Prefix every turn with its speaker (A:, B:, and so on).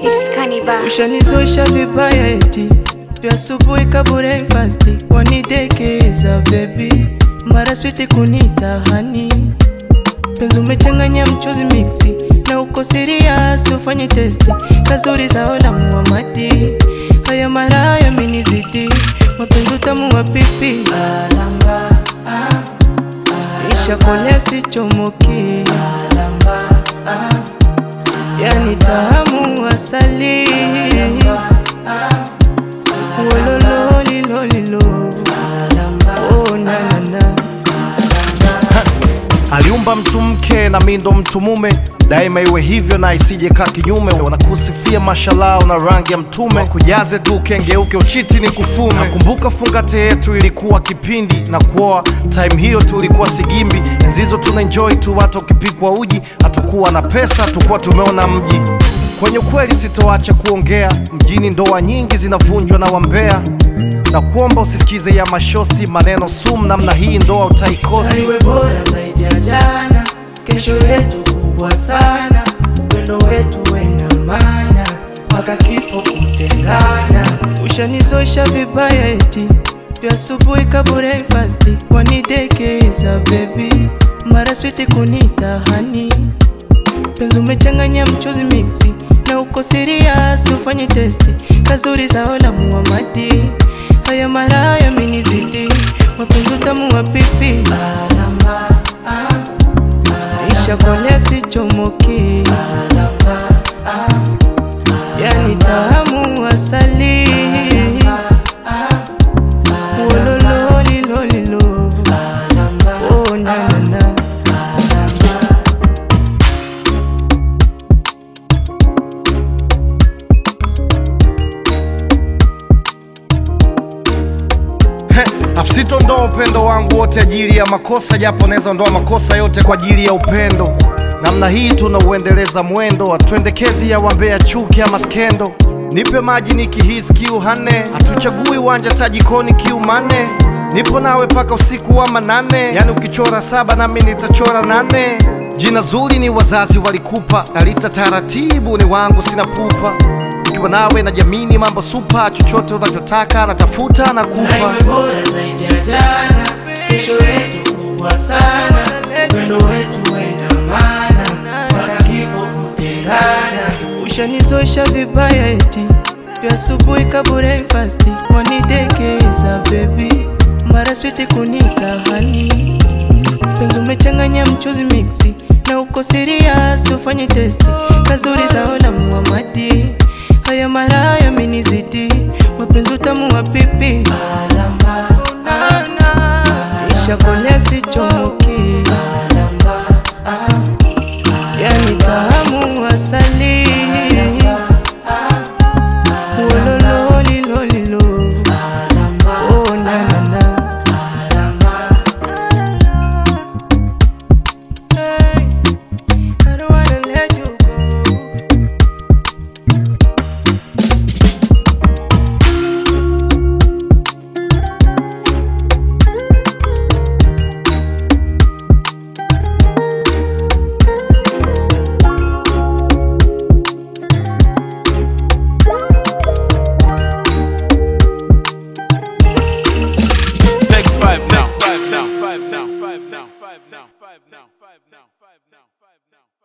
A: Mix Kaniba.
B: Ushanizoesha vibaya eti vya asubuhi kabure fasti wanidekeza baby mara switi kunita hani penzi umechanganya mchuzi mixi na uko serious ufanye testi kazuri zao la Muhamadi haya mara yaminizidi mapenzi utamu wa pipi alamba isha kolea sichomoki alamba yani tamu asali wolololilolilo oh, na, na, na.
C: aliumba mtu mke na mi ndo mtu mume daima iwe hivyo na isije kaa kinyume wanakusifia mashalao na rangi ya mtume kujaze tu kengeuke uchiti ni kufume nakumbuka fungate yetu ilikuwa kipindi na kuoa time hiyo tulikuwa sigimbi enzizo tuna enjoy tu watu wakipikwa uji hatukuwa na pesa hatukuwa tumeona mji kwenye ukweli sitoacha kuongea mjini ndoa nyingi zinavunjwa na wambea na kuomba usisikize ya mashosti maneno sumu namna hii ndoa utaikosi
B: iwe bora zaidi ya jana, kesho yetu kubwa sana, wendo wetu wena maana, mpaka kifo kutengana. Ushanizoesha vibaya eti vya asubuhi kabure fasti wanidekeza baby, mara switi kunita hani penzi umechanganya mchuzi mixi na uko serious ufanye testi kazuri zao la Muhamadi haya mara yaminizidi mapenzi utamu wa pipi alamba isha kolea sichomoki alamba yani tamu asali wolololilolilo oh, na, na, na.
C: afsitondoa upendo wangu wote ajili ya makosa japo naweza ondoa makosa yote kwa ajili ya upendo namna hii tunauendeleza mwendo atwendekezi ya wambea chuki ama skendo nipe maji nikihisi kiu hane hatuchagui uwanja tajikoni kiu mane nipo nawe paka usiku wa manane yani ukichora saba nami nitachora nane jina zuri ni wazazi walikupa nalita taratibu ni wangu sina pupa ukiwa nawe na jamini mambo supa chochote unachotaka natafuta na kupa
B: Iwe bora zaidi ya jana, kesho yetu kubwa sana, wendo wetu wena maana, mpaka kifo kutengana. Ushanizoesha vibaya eti vya asubuhi kabure fasti wanidekeza baby, mara switi kunita hani penzi umechanganya mchuzi mixi na uko serious ufanye testi kazuri zao la Muhamadi haya mara yaminizidi mapenzi utamu wa pipi alamba isha kolea sichomoki alamba yani tamu asali wolololilolilo oh, na, na, na. Hey, I don't wanna let you go.
D: Take five now, five now, five now, five now, five now, five now, five now, five now, five now.